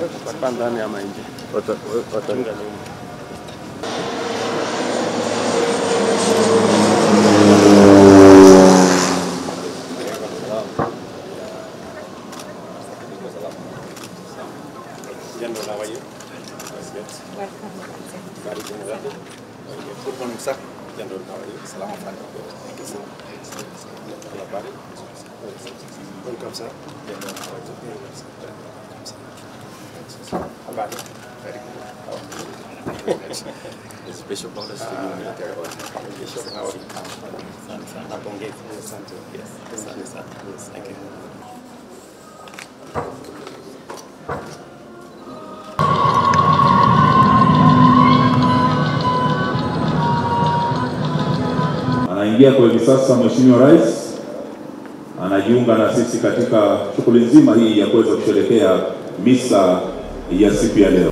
Watakaa ndani ama nje? Wata- wata- Chunga nini? General, how are you? That's good. Very good. Very good. Good morning, sir. General, how are you? Salaam alaikum. Thank you, sir. Hello, buddy. Welcome, sir. General, how are you? Welcome, sir. Habari. Very good. How are you? It's Bishop Bonus to you military order. Bishop, how are you? Asante sana. Napongeza. Asante. Yes, asante sana. Yes, thank you. Anaingia kwa hivi sasa Mheshimiwa Rais anajiunga na sisi katika shughuli nzima hii ya kuweza kusherehekea misa ya siku ya leo.